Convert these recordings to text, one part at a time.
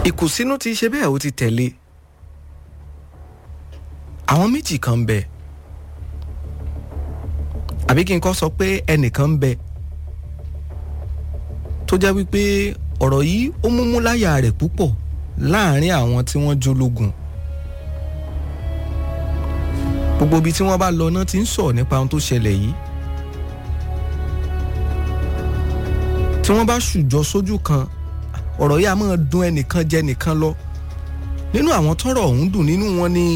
ìkùnsínú ti ṣe bẹ́ẹ̀ ó ti tẹ̀lé àwọn méjì kan ń bẹ àbí kí n kọ́ sọ pé ẹnìkan ń bẹ tó jẹ́ wípé ọ̀rọ̀ yìí ó múmú láyà rẹ̀ púpọ̀ láàrin àwọn tí wọ́n jólógun gbogbo ibi tí wọ́n bá lọ náà ti ń sọ̀rọ̀ nípa ohun tó ṣẹlẹ̀ yìí tí wọ́n bá ṣùjọ sójú kan ọ̀rọ̀ yìí a máa dùn ẹnìkan jẹ nìkan lọ nínú àwọn tọ́rọ̀ ọ̀hún dùn nínú wọn ni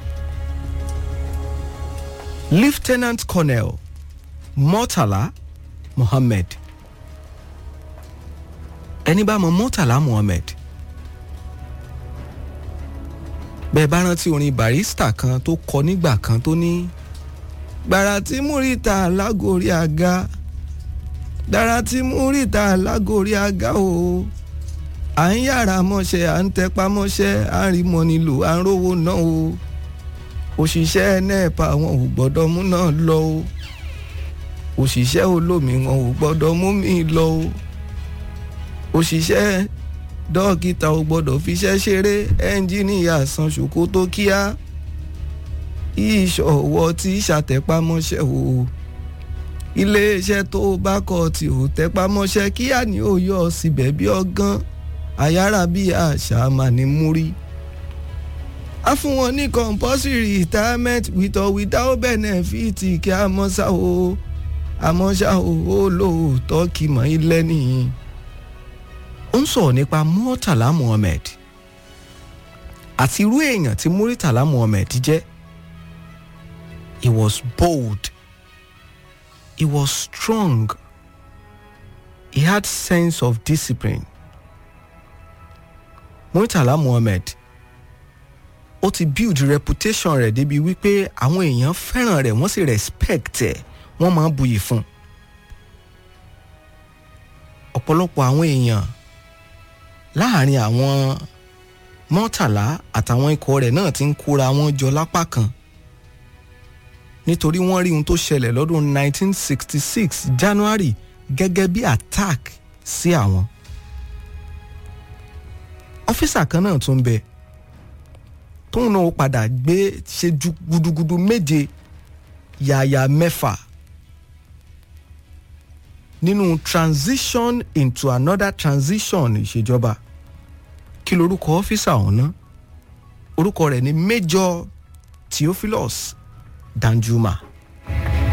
lieutenant colonel murtala mohammed ẹni bá mọ murtala mohammed bẹ́ẹ̀ bá rántí orin barista kan tó kọ nígbà kan tó ní gbàrà tí múrítà lágòrí àga dára tí múrítà lágòrí àga o à ń yára mọ́ṣẹ́ à ń tẹpá mọ́ṣẹ́ à ń rí mọ́ nílò à ń rówó náà o òṣìṣẹ́ nẹ́ẹ̀pà wọn ò gbọ́dọ̀ mú náà lọ o òṣìṣẹ́ olómi wọn ò gbọ́dọ̀ mú mi lọ o òṣìṣẹ́ dókítà ò gbọ́dọ̀ fiṣẹ́ ṣeré ẹ́ńjìníyà san ṣòkòtò kíá ìṣọ̀wọ́ tí ṣàtẹ̀pámọ́ṣẹ́ o iléeṣẹ́ tó bá kọ̀ tí ò tẹpámọ́ṣẹ́ kíá ni ó yọ síbẹ̀ bí ọgán àyàrá bí àṣà mà ní múrí a fún wọn ní compulsory retirement with or without benefit kí a mọ̀ ṣá o àmọ́ ṣá o ó lóòótọ́ kì mọ́ ilé nìyí ó ń sọ̀rọ̀ nípa murtala muhammed àti irú èèyàn tí murtala muhammed jẹ́ he was bold he was strong he had sense of discipline murtala muhammed ó ti build reputation rẹ̀ débi wípé àwọn èèyàn fẹ́ràn rẹ̀ wọ́n sì respect ẹ̀ wọ́n máa ń buyì fún un ọ̀pọ̀lọpọ̀ àwọn èèyàn láàrin àwọn mọ́tàlá àtàwọn ikọ̀ rẹ̀ náà ti ń kóra wọn jọ lápá kan nítorí wọ́n rí ohun tó ṣẹlẹ̀ lọ́dún 1966 January gẹ́gẹ́ bí attack sí àwọn. ọ́fíìsà kan náà tún bẹ tóun náà padà gbé ṣe ju gudugudu méje yàyà mẹ́fà nínú transition into another transition ìṣèjọba kí lorúkọ ọ́fíìsà ọ̀hún ná orúkọ rẹ̀ ni Major Theophilus Danjuma